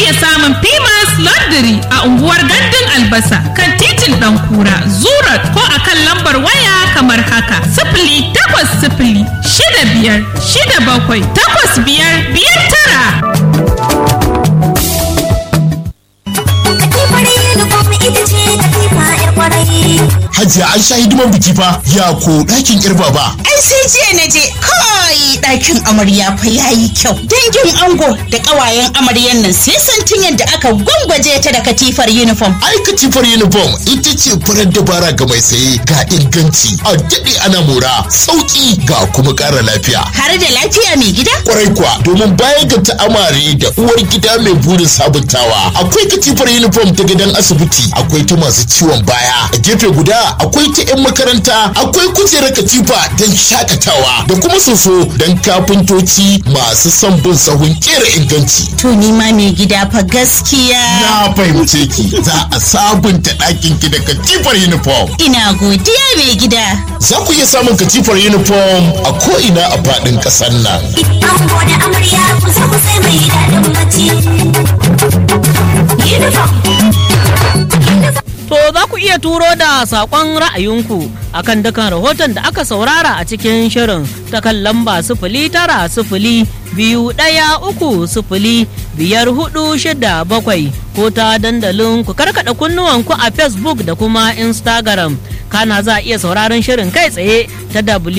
iya samun Pimas Laundry a unguwar Gandun Albasa kan titin Ɗankura, Zurat ko a kan lambar waya kamar haka. Sifili takwas sifili shida biyar shida bakwai takwas biyar biyar tara. Hajiya an sha hidiman biki fa ya ko ɗakin kirba ba. Ai sai jiya na je kai ɗakin amarya fa yayi kyau. Dangin ango da ƙawayen amaryan nan sai santin yadda aka gwangwaje ta da katifar uniform. Ai katifar uniform ita ce farar dabara ga mai saye ga inganci a daɗe ana mora sauƙi ga kuma ƙara lafiya. Har da lafiya mai gida? Kwarai kuwa domin baya ga ta'amare da uwar gida mai burin sabuntawa akwai katifar uniform ta gidan asibiti akwai ta masu ciwon baya a gefe guda akwai ta 'yan makaranta akwai kujerar katifa don shakatawa da kuma soso don kafintoci masu son bin sahun kera inganci. To ni ma mai gida fa gaskiya. Na fahimce ki za a sabunta ɗakin ki da katifar uniform. Ina godiya mai gida. Za ku iya samun katifar uniform a ko'ina a faɗin ƙasar nan. Ango da amarya kusa kusa mai daɗin bacci. Uniform. To za ku iya turo da saƙon ra'ayinku akan dukan rahoton da aka saurara a cikin shirin ta kan lamba sifili tara sifili biyu ɗaya uku sifili biyar hudu shida bakwai ko ta dandalin ku karkaɗa kunnuwanku a Facebook da kuma Instagram. Kana za a iya sauraron shirin kai tsaye ta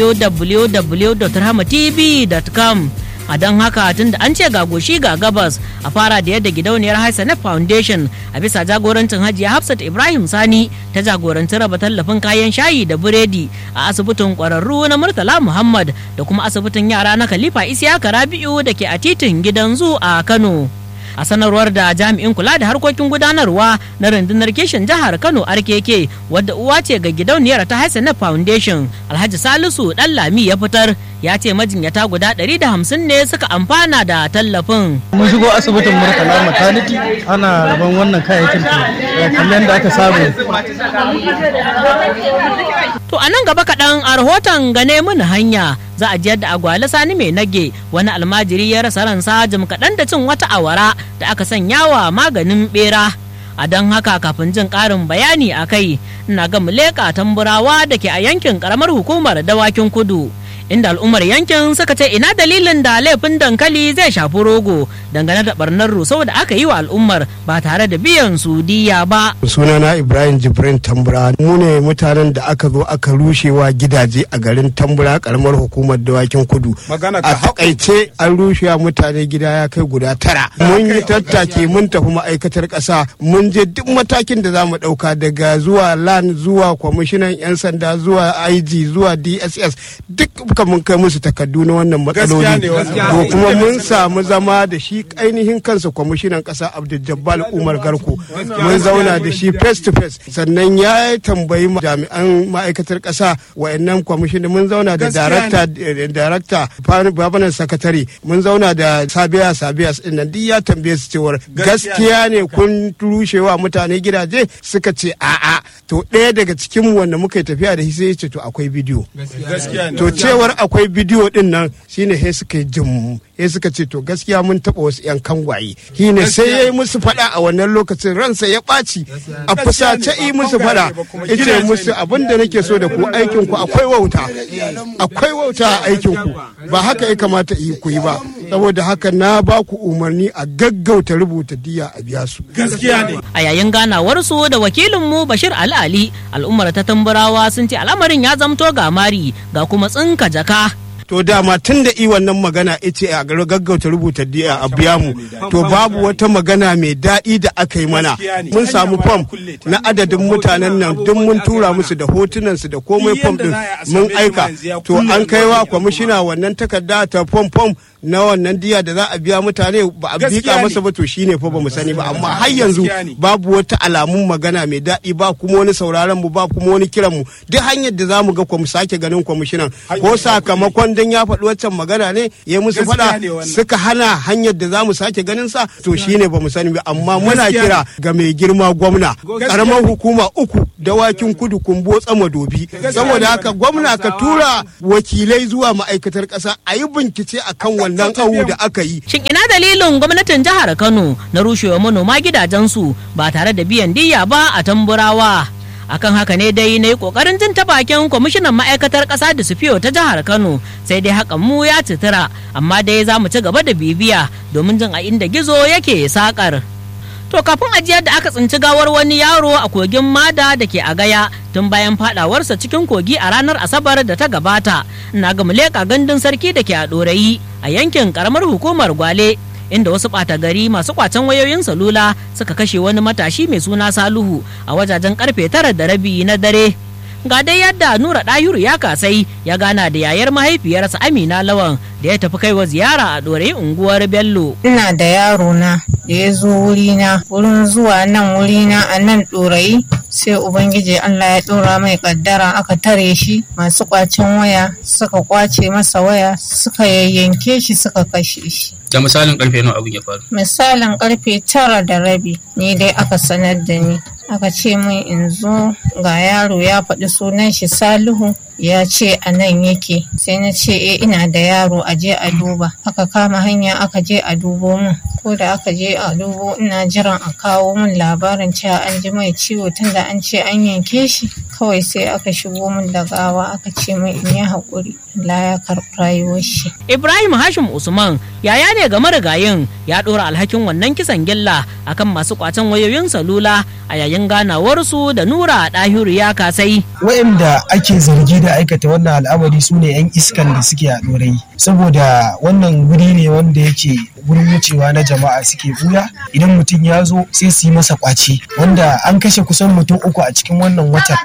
www.rahmatv.com. a don haka tun da an ce ga goshi ga gabas a fara da yadda gidauniyar Hassanet Foundation a bisa jagorancin Hajiya Hafsat Ibrahim Sani ta jagoranci raba tallafin kayan shayi da buredi a asibitin kwararru na Murtala Muhammad da kuma asibitin yara na Khalifa Isiyaka Rabi'u da ke a titin gidan zu a Kano. a sanarwar da jami'in kula da harkokin gudanarwa na rundunar kishin jihar kano rkk wadda uwa ce ga gidauniyar ta hassana foundation alhaji salisu dan lami ya fitar ya ce majinyata guda 150 ne suka amfana da tallafin mun shigo asibitin murtala maternity ana rabon wannan kayayyakin kamar yadda aka samu to a nan gaba kaɗan a rahoton gane mini hanya za a jiyar da agwali sani mai nage wani almajiri ya rasa ransa jim kaɗan da cin wata awara da aka sanya wa maganin bera a don haka kafin jin ƙarin bayani a kai ina ga muleka tamburawa da ke a yankin ƙaramar hukumar dawakin kudu inda al'ummar yankin suka ce ina dalilin da laifin dankali zai shafi rogo dangane da barnar rusau da aka yi wa al'ummar ba tare da biyan su diya ba. sunana ibrahim jibrin tambura mu ne mutanen da aka zo aka rushewa gidaje a garin tambura karamar hukumar dawakin kudu a takaice an rushewa mutane gida ya kai guda tara mun yi tattaki mun tafi ma'aikatar ƙasa mun je duk matakin da za mu ɗauka daga zuwa lan zuwa kwamishinan 'yan sanda zuwa ig zuwa dss duk duka mun kai musu takardu na wannan matsaloli to kuma mun samu zama da shi ainihin kansa kwamishinan kasa abdul jabbal umar garko mun zauna da shi face to face sannan ya tambayi jami'an ma'aikatar kasa wayannan kwamishinan mun zauna da darakta darakta babanan sakatare mun zauna da sabiya sabiya din nan duk ya tambaye su cewar gaskiya ne kun rushewa mutane gidaje suka ce a'a to ɗaya daga cikin wanda muka yi tafiya da shi sai ya ce to akwai bidiyo to cewar akwai bidiyo din nan shine sai suka yi jim sai suka ce to gaskiya mun taba wasu yan kangwaye shine sai ya yi musu fada a wannan lokacin ransa ya ɓaci a fusace yi musu fada ita musu abin da nake so da ku aikin ku akwai wauta akwai wauta a aikin ku ba haka ya kamata ku yi ba saboda haka na ba ku umarni a gaggauta rubuta diya a biya su gaskiya ne a yayin ganawarsu da wakilinmu bashir ali al'ummar ta tamburawa sun ce al'amarin ya zamto ga mari ga kuma tsinka jaka to dama tun da i wannan magana ita a gaggauta rubuta diya a biya mu to babu wata magana mai daɗi da aka yi mana mun samu fam na adadin mutanen nan duk mun tura musu da hotunan su da komai fam din mun aika to an kaiwa kwamishina wannan takarda ta fam fam na wannan diya da za a biya mutane ba a bika masa ba to shine fa ba mu sani ba amma har yanzu babu wata alamun magana mai daɗi ba kuma wani sauraron mu ba kuma wani kiran mu duk hanyar da za mu ga mu sake ganin kwamishinan ko sakamakon dan ya faɗi waccan magana ne ya musu faɗa suka hana hanyar da za mu sake ganin sa to shine ba mu sani ba amma muna kira ga mai girma gwamna karamar hukuma uku dawakin kudu kumbo tsama dobi saboda haka gwamna ka tura wakilai zuwa ma'aikatar ƙasa a yi bincike akan wannan wannan awu da aka yi Shin ina dalilin gwamnatin jihar Kano na rushewa manoma gidajensu ba tare da biyan diyya ba a tamburawa? Akan haka ne dai na yi kokarin jin ta bakin kwamishinan ma'aikatar ƙasa da sufiyo ta jihar Kano sai dai hakan mu ya citira amma dai za mu ci gaba da bibiya domin jin a inda gizo yake sakar. To kafin ajiyar da aka tsinci gawar wani yaro a kogin Mada da ke a gaya tun bayan fadawarsa cikin kogi a ranar Asabar da ta gabata. Na ga muleka gandun sarki da ke a ɗorayi a yankin karamar hukumar Gwale. Inda wasu ɓata gari masu kwacen wayoyin salula suka kashe wani matashi mai suna Saluhu a wajajen karfe tara da rabi na dare. Ga dai yadda Nura Ɗahiru ya kasai ya gana da yayar mahaifiyarsa Amina Lawan da ya tafi kaiwa ziyara a ɗorayi unguwar Bello. ina da yaro na da ya zo wurina wurin zuwa nan wurina a nan ɗorayi sai ubangiji allah ya ɗora mai ƙaddara aka tare shi masu ƙwacen waya suka ƙwace masa waya suka yayyanke shi suka kashe shi da misalin karfe nawa abin ya faru misalin karfe tara da rabi ni dai aka sanar da ni aka ce min in zo ga yaro ya faɗi sunan shi salihu ya ce a nan yake sai na ce e ina da yaro a je a duba aka kama hanya aka je a dubo min ko da aka je a dubo ina jiran a kawo min labarin cewa an ji mai ciwo tunda an ce an yanke shi kawai sai aka shigo min da gawa aka ce min in yi haƙuri Allah ya karɓi rayuwar shi Ibrahim Hashim Usman yaya ne ga marigayin ya ɗora alhakin wannan kisan gilla akan masu kwacen wayoyin salula a yayin ganawarsu da Nura Ɗahiru ya kasai. waɗanda ake zargi da aikata wannan al'amari su ne 'yan iskan da suke a ɗorayi saboda wannan guri ne wanda yake wurin wucewa na jama'a suke buya idan mutum ya zo sai su yi masa kwace wanda an kashe kusan mutum uku a cikin wannan watan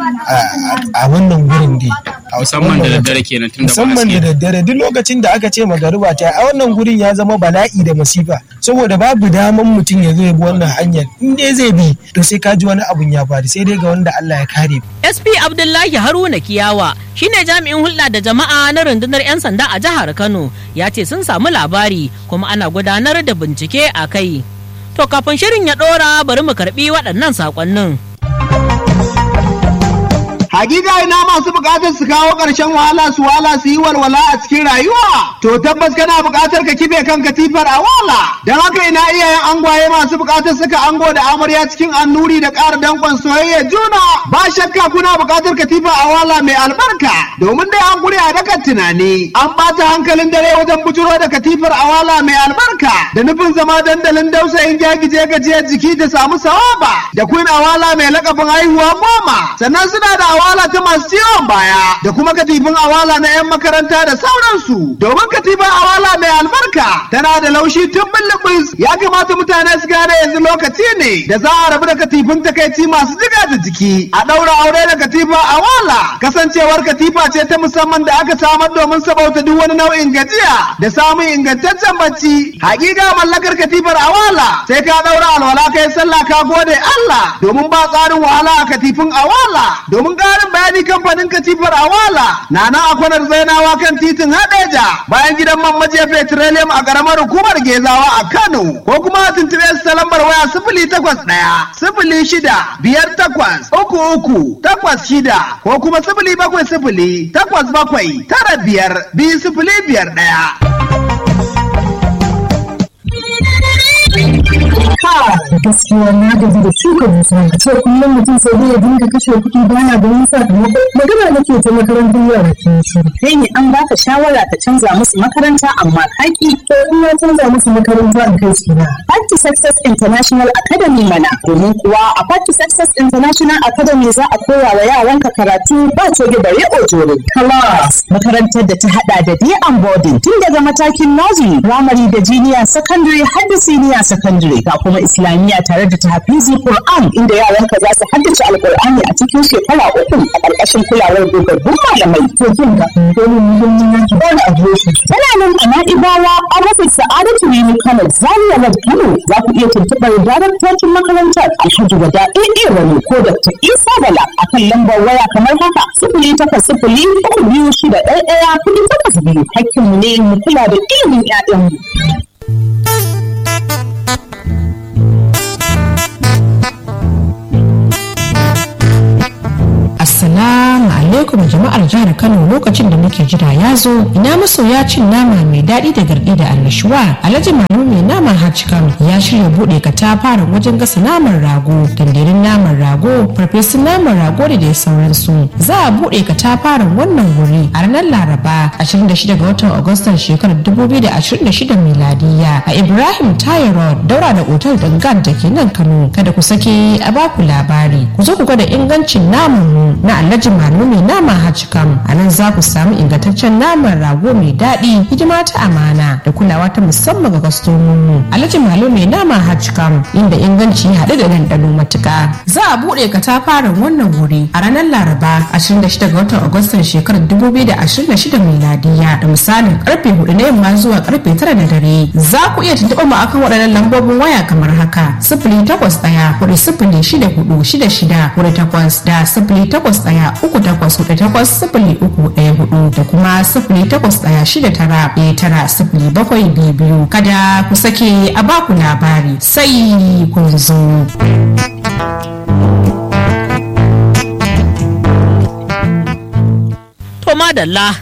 a- a wannan gurin dai A musamman da wannan daddare watan. kenan tun da ba musamman da haske. daddare duk lokacin da aka ce magariba ta a wannan gurin ya zama bala'i da masifa saboda babu daman mutum ya zo ya bi wannan hanyar in dai zai bi to sai ka ji wani abun ya faru sai dai ga wanda Allah ya kare SP Abdullahi Haruna Kiyawa shine jami'in hulɗa da jama'a na rundunar 'yan sanda a jihar Kano ya ce sun samu labari kuma ana gudanar da bincike a kai. To kafin shirin ya ɗora bari mu karɓi waɗannan saƙonnin. Hakika ina masu bukatar su kawo ƙarshen wahala su wala su yi walwala a cikin rayuwa. To tabbas kana bukatar ka kife kan katifar a wala. Don haka ina iyayen angwaye masu bukatar suka ango da amarya cikin annuri da ƙara danƙon soyayya juna. Ba shakka kuna bukatar katifa a wala mai albarka. Domin dai an gure a dakan tunani. An ɓata hankalin dare wajen bujuro da katifar a wala mai albarka. Da nufin zama dandalin dausayin gyagije gajiyar jiki da samu sawaba. Da queen awala mai lakabin haihuwa goma. Sannan suna da awala ta masu ciwon baya da kuma katifin awala na 'yan makaranta da sauransu domin katifin awala mai albarka tana da laushi tun bulbus ya kamata mutane su gane yanzu lokaci ne da za a rabu da katifin takaici masu jiga da jiki a ɗaura aure da katifa awala kasancewar katifa ce ta musamman da aka samar domin sabauta duk wani nau'in gajiya da samun ingantaccen bacci hakika mallakar katifar awala sai ka ɗaura alwala kai sallah ka gode Allah domin ba tsarin wahala a katifin awala domin ƙarin bayani kamfanin katifar awala na nan a kwanar zainawa kan titin hadeja bayan gidan man majiya petroleum a ƙaramar hukumar gezawa a kano ko kuma a tuntuɓe su ta lambar waya sifili takwas ɗaya sifili shida biyar takwas uku uku takwas shida ko kuma sifili bakwai sifili takwas bakwai tara biyar biyu sifili biyar ɗaya. gaskiya na gaji da shuka dusa a ce kullum mutum sai dai ya dinga kashe kuɗi baya ganin sakamako magana nake ta makarantar yara ke shi kai ne an baka shawara ka canza musu makaranta amma kaki to in na canza musu makaranta in kai su na Part to Success International Academy mana domin kuwa a Part to Success International Academy za a koya wa yaranka karatu ba coge bare ojore class makarantar da ta hada da day and boarding tun daga matakin nursery primary da junior secondary har da senior secondary ga kuma islamiyya tare da tahfizi Qur'an inda yaranka za su haddace alqur'ani a cikin shekara uku a ƙarƙashin kulawar dogaggun malamai to kin ga dole mu mun yi ki ba da adireshi tana nan a Na'ibawa a rufin Sa'adatu Rimi Kano Zaria Road Kano za ku iya tuntuɓar daraktocin makarantar Alhaji Wada AA Wani ko Dr. Isa Bala a kan lambar waya kamar haka sifili takwas sifili uku biyu shida ɗaya ɗaya kuɗi takwas biyu hakkinmu ne mu kula da ilimin 'ya'yanmu. Assalamu alaikum jama'ar jihar Kano lokacin da muke ake jira ya zo ina masoya cin nama mai daɗi da garɗi da annashuwa alhaji manu mai naman hajjikam ya shirya buɗe katafaren wajen gasa naman rago dandarin naman rago farfesun naman rago da dai sauransu za a buɗe katafaren wannan wuri a ranar laraba 26 ga watan agustan shekarar 2026 miladiya a ibrahim tayo road daura da otal dangan da ke nan kano kada ku sake a baku labari ku zo ku gwada ingancin naman mu na alhaji manu mai naman hajjikam a nan za ku samu ingantaccen naman rago mai daɗi hidima ta amana da kulawa ta musamman ga kwastomomi alhaji malo mai naman hajjikam inda inganci ya haɗu da ɗanɗano matuƙa za a buɗe katafaren wannan wuri a ranar laraba 26 ga watan agustan shekarar 2026 miladiya da misalin karfe 4 na yamma zuwa karfe 9 na dare za ku iya tuntuɓa mu akan waɗannan lambobin waya kamar haka sifili takwas ɗaya hudu sifili shida hudu shida shida hudu takwas da sifili takwas ɗaya uku takwas hudu takwas sifili uku ɗaya hudu da kuma sifili takwas ɗaya shida tara ɗaya tara sifili bakwai biyu biyu kada ku sake a baku labari sai kun zo. To madalla,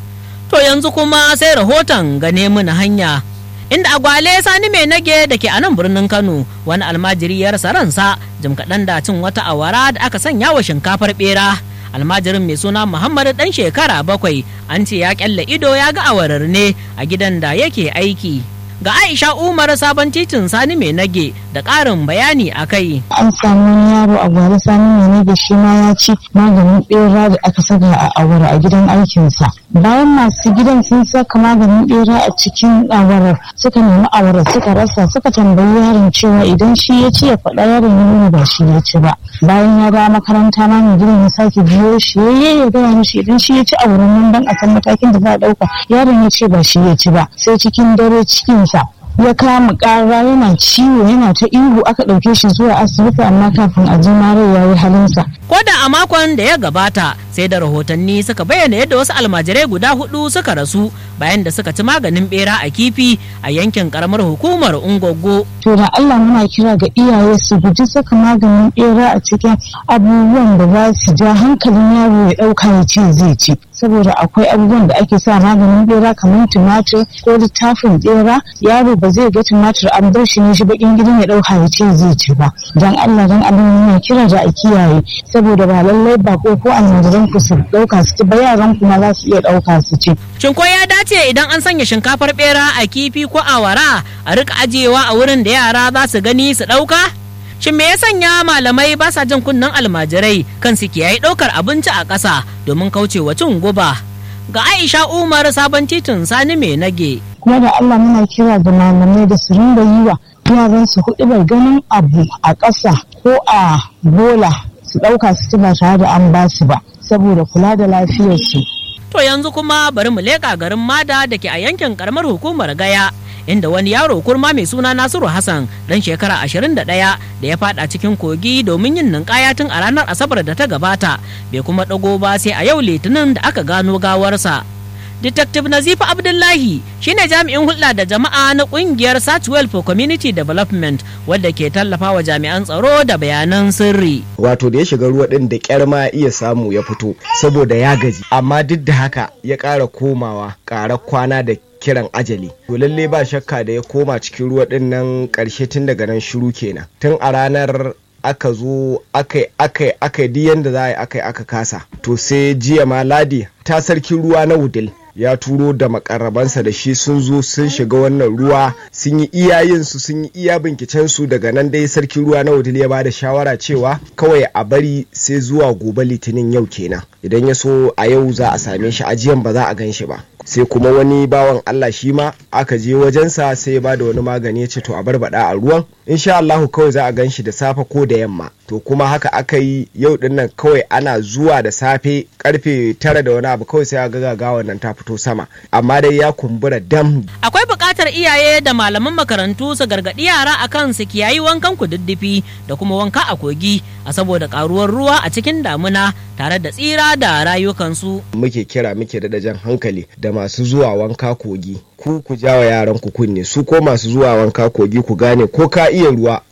to yanzu kuma sai rahoton gane muna hanya. Inda agwale sani mai nage da ke a nan birnin Kano wani almajiri ya rasa ransa jim kaɗan da cin wata awara da aka sanya wa shinkafar ɓera. almajirin mai suna muhammadu dan shekara bakwai an ce ya kyalle ido ya ga awarar ne a gidan da yake aiki ga aisha umar sabon titin sani mai nage da ƙarin bayani a kai an samu wani yaro a gwale sani mai nage shi ma ya ci maganin bera da aka saka a awara a gidan aikinsa bayan masu gidan sun saka maganin bera a cikin awarar suka nemi awarar suka rasa suka tambayi yaron cewa idan shi ya ci ya faɗa yaron ya nuna ba shi ya ci ba bayan ya dawo makaranta ma mai gidan ya sake biyo shi ya ya gaya mishi idan shi ya ci a wurin nan dan a san matakin da za a ɗauka yaron ya ce ba shi ya ci ba sai cikin dare cikinsa ya kama ƙara yana ciwo yana ta ihu aka ɗauke shi zuwa asibiti amma kafin a ji mare ya yi halinsa. Ko da a makon da ya gabata sai da rahotanni suka bayyana yadda wasu almajirai guda hudu suka rasu bayan da suka ci maganin bera a kifi a yankin karamar hukumar Ungogo. To da Allah muna kira ga iyaye su guji saka maganin bera a cikin abubuwan da za su ja hankalin yaro ya ɗauka ya ce zai ci. Saboda akwai abubuwan da ake sa maganin bera kamar tumatir ko littafin bera yaro ba zai ga tumatir an bar shi ne shi bakin gidan ya ɗauka ya ce zai ci ba. Dan Allah dan Allah muna kira da a kiyaye saboda ba lallai ba ko ko almajiran ku su ɗauka su ci ba yaran kuma za su iya ɗauka su ci. Shin ko ya dace idan an sanya shinkafar bera a kifi ko awara a rika ajiyewa a wurin da yara za su gani su ɗauka? Shin me ya sanya malamai ba sa jin kunnen almajirai kan su kiyaye ɗaukar abinci a ƙasa domin kaucewa cin guba? Ga Aisha Umar sabon titin Sani mai nage. Kuma da Allah muna kira da malamai da su ringa yi wa yaran su hudu bai ganin abu a ƙasa ko a bola su ɗauka su ci ba tare da an ba su ba saboda kula da lafiyarsu. To yanzu kuma bari mu leƙa garin Mada da ke a yankin karamar hukumar Gaya. Inda wani yaro kurma mai suna Nasiru Hassan dan shekara 21 da ya fada cikin kogi domin yin ninkaya tun a ranar Asabar da ta gabata bai kuma dago ba sai a yau Litinin da aka gano gawarsa. Detective Nazifa Abdullahi shine jami'in hulɗa da jama'a na ƙungiyar Satchwell for Community Development wadda ke tallafa wa jami'an tsaro da bayanan sirri. Wato da ya shiga ruwa ɗin da ƙyar ma iya samu ya fito saboda ya gaji amma duk da haka ya ƙara komawa ƙara kwana da kiran ajali to lalle ba shakka da ya koma cikin ruwa ɗin nan ƙarshe tun daga nan shiru kenan tun a ranar aka zo akai akai akai duk yanda za a yi akai aka kasa to sai jiya ma ladi ta sarkin ruwa na wudil ya turo da makarabansa da shi sun zo sun shiga wannan ruwa sun yi iyayensu sun yi iya bincikensu daga nan dai sarkin ruwa na wudil ya bada shawara cewa kawai a bari sai zuwa gobe litinin yau kenan idan ya so a yau za a same shi ajiyan ba za a gan shi ba sai kuma wani bawan Allah shi ma aka je wajensa sai ya bada wani magani ya ce to a barbada a ruwan insha Allahu kawai za a gan shi da safe ko da yamma to kuma haka aka yi yau din nan kawai ana zuwa da safe karfe tara da wani abu kawai sai a ga gagawan nan ta fito sama amma dai ya kumbura dam akwai buƙatar iyaye da malaman makarantu su gargaɗi yara akan su kiyayi wankan kududdufi da kuma wanka a kogi a saboda karuwar ruwa a cikin damuna tare da tsira da rayukansu muke kira muke da jan hankali da masu zuwa wanka kogi ku ku jawa yaran ku kunne su ko masu zuwa wanka kogi ku gane ko ka iya ruwa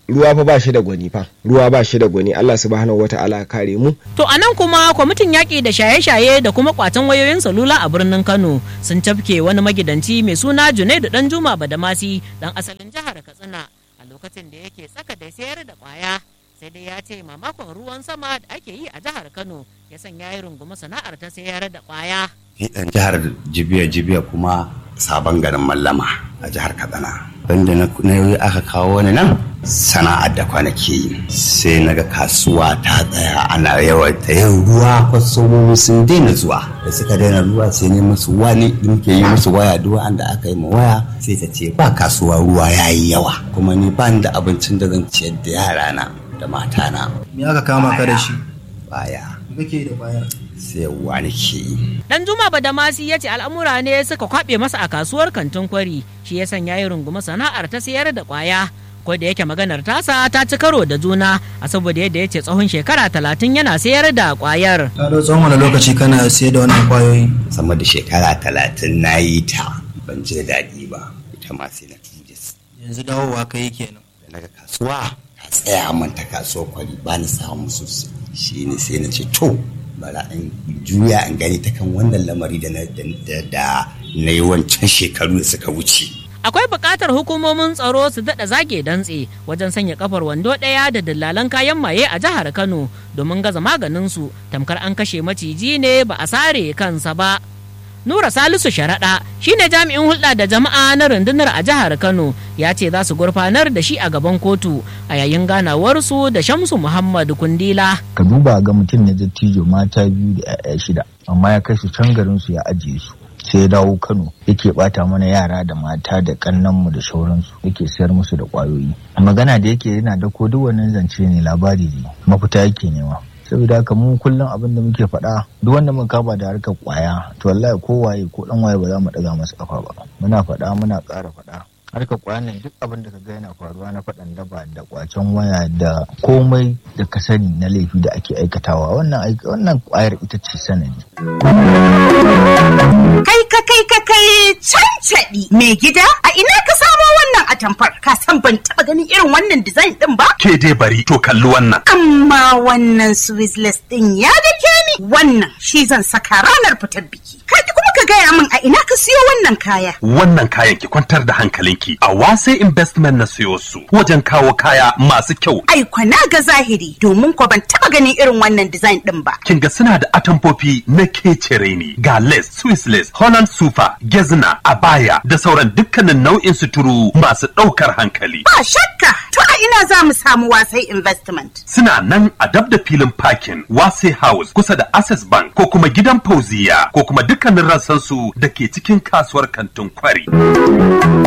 ruwa fa ba shi da gwani fa ruwa ba shi da gwani Allah subhanahu wata'ala kare mu To a nan kuma kwamitin yaƙi da shaye-shaye da kuma kwatan wayoyin salula a birnin Kano sun tafke wani magidanci mai suna Junaidu Dan Juma Badamasi dan asalin jihar Katsina a lokacin da yake tsaka da sayar da kwaya sai dai ya ce mamakon ruwan sama da ake yi a jihar Kano ya sanya ya rungumi sana'ar ta sayar da kwaya. Ni dan jihar Jibiya Jibiya kuma sabon garin Mallama a jihar Katsina. Banda na yi aka kawo wani nan sana'ar da kwanaki yi sai na ga kasuwa ta tsaya ana yawaita yin ruwa kwastomomi sun daina zuwa da suka daina ruwa sai ne musu wani muke yi musu waya duk wanda aka yi ma waya sai ta ce ba kasuwa ruwa ya yi yawa kuma ni ba da abincin da zan ciyar da yarana da matana. Me aka kama ka da shi? Baya. Me kake da baya? sayarwa nake yi. Dan Juma Badamasi ya ce al'amura ne suka kwaɓe masa a kasuwar kantin kwari shi ya sanya ya rungumi sana'ar ta sayar da kwaya. Ko da yake maganar tasa ta ci karo da juna a saboda yadda ya ce tsawon shekara talatin yana sayar da kwayar. Ka da tsawon wani lokaci kana sayar da wannan kwayoyi? Sama da shekara talatin na yi ta ban ji da daɗi ba ita ma sai na tuje. Yanzu dawowa ka yi kenan. Da naga kasuwa ta tsaya man ta kasuwar kwari ba ni samu sosai shi ne sai na ce to bara in juya in gani ta kan wannan lamari da na yi wancan shekaru da suka wuce. Akwai buƙatar hukumomin tsaro su daɗa zage dantse wajen sanya kafar wando ɗaya da dillalan kayan maye a jihar Kano domin gaza maganin su tamkar an kashe maciji ne ba a sare kansa ba. Nura Salisu Sharaɗa shine jami'in hulɗa da jama'a na rundunar a jihar Kano ya ce za su gurfanar da shi a gaban kotu a yayin ganawarsu da Shamsu Muhammad Kundila. Ka duba ga mutum na dattijo mata biyu da 'ya'ya shida amma ya kai su can garin su ya ajiye su. sai ya dawo Kano yake bata mana yara da mata da kannanmu da sauransu yake sayar musu da kwayoyi. Magana da yake yana da ko duk wannan zance ne labari ne mafita yake nema. saboda haka mu kullum abin da muke faɗa duk wanda muka kaba da harkar kwaya to wallahi ko waye ko dan waye ba za mu ɗaga masa kafa ba muna faɗa muna ƙara faɗa harkar kwaya nan duk abin da ka ga yana faruwa na faɗan daba da kwacen waya da komai da ka sani na laifi da ake aikatawa wannan wannan kwayar ita ce sanadi kai ka kai ka kai cancaɗi mai gida a ina ka samo wannan atamfar ka san ban taɓa ganin irin wannan design ɗin ba ke dai bari to kalli wannan amma wannan swisless ɗin ya dake ni wannan shi zan saka ranar fitar biki kai kuma ka gaya min a ina ka siyo wannan kaya wannan kayan ki kwantar da hankalinki a wase investment na siyo su wajen kawo kaya masu kyau ai kwana ga zahiri domin ko ban taɓa ganin irin wannan design ɗin ba kin ga suna da atamfofi na kecere ne ga lace swiss lace holland sufa gezna abaya da sauran dukkanin nau'in suturu masu ɗaukar hankali ba shakka to a ina za mu samu wasai investment suna nan a dab da filin parking wase house kusa da access bank ko kuma gidan fauziya ko kuma dukkanin rassansu da ke cikin kasuwar kantin kwari